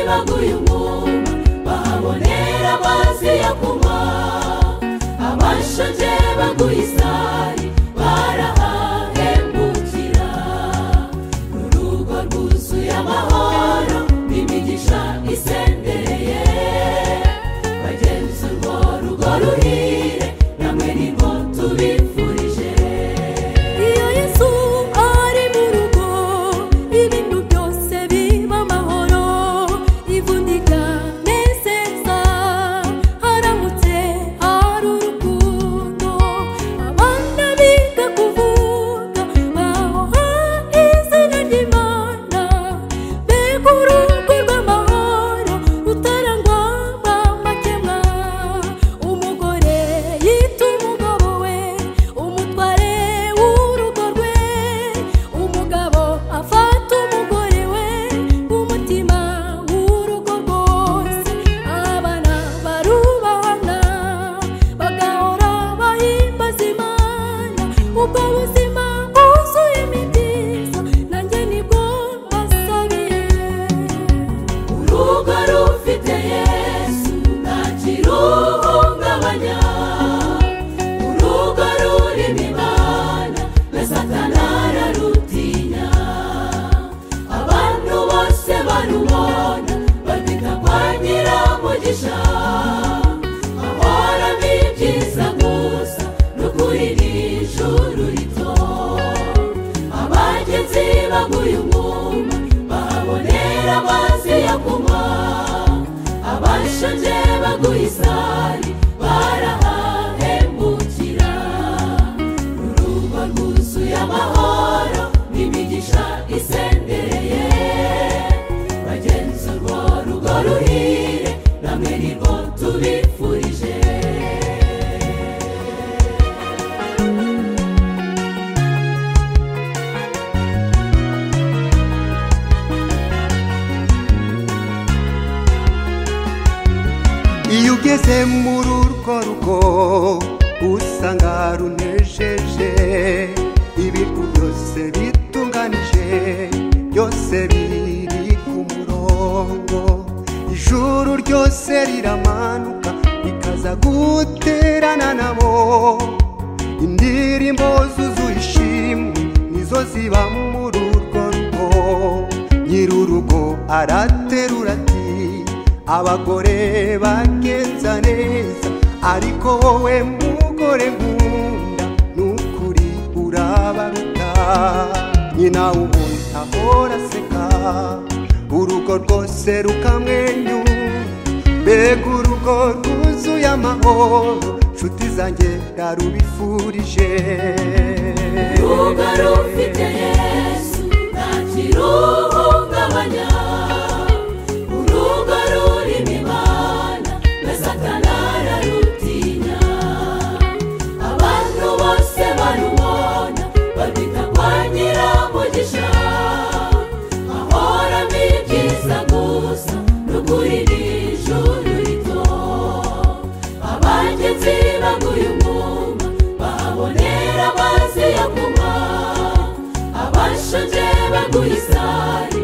baguye umwuma bahabonera amazi yo kunywa abashonje baguye isari barahahembukira urugo rwuzuye amahoro n'imigisha isendereye bagenzi urwo rugo ruhire namwe nirwo tubifurije iyo yesu ari mu rugo ibintu byose biba amahoro ivunika nezeza haramutse hari urukundo abana biga kuvuga bahoha izina ry'imana mbega urugo rw'amahoro rutarangwa n'amakemwa umugore yita umugabo we umutware w'urugo rwe umugabo afata umugore we umutima w'urugo rwose abana barubahana bagahora bahimbaza imana ubwo buzima bwuzuye imibyiza nanjye nibwo mbasabiye urugo rufite yesu nta kiruhungabanya urugo rurimo imana na satana ararutinya abantu bose barubona barwita kwa nyiramugisha ahoramo ibyiza gusa n'ukuri ni ijuru rito abagenzi baguye umwuma bahabonera amazi yo kunywa abashonje baguye isari barahahembukira urugo rwuzuye amahoro n'imigisha isendereye bagenzi urwo rugo ruhire namwe nirwo tubifurije iyo ugeze muri urwo rugo usanga runejeje ibintu byose bitunganije byose biri ku murongo ijuru ryose riramanuka rikaza guterana nabo indirimbo zuzuye ishimwe nizo ziba muri urwo rugo nyir'urugo araterura ati abagore bagenza neza ariko wowe mugore nkunda n'ukuri urabaruta nyina ubundi ahora aseka urugo rwose rukamwenyura mbega urugo rwuzuye amahoro nshuti zanjye narubifurije urugo rufite yesu nta kiruhungabanya urugo rurimo imana na satana ararutinya abantu bose barubona barwita kwa nyiramugisha ahoramo ibyiza gusa n'ukuri ni ijuru rito abagenzi baguye umwuma bahabonera amazi yo kunywa abashonje baguye isari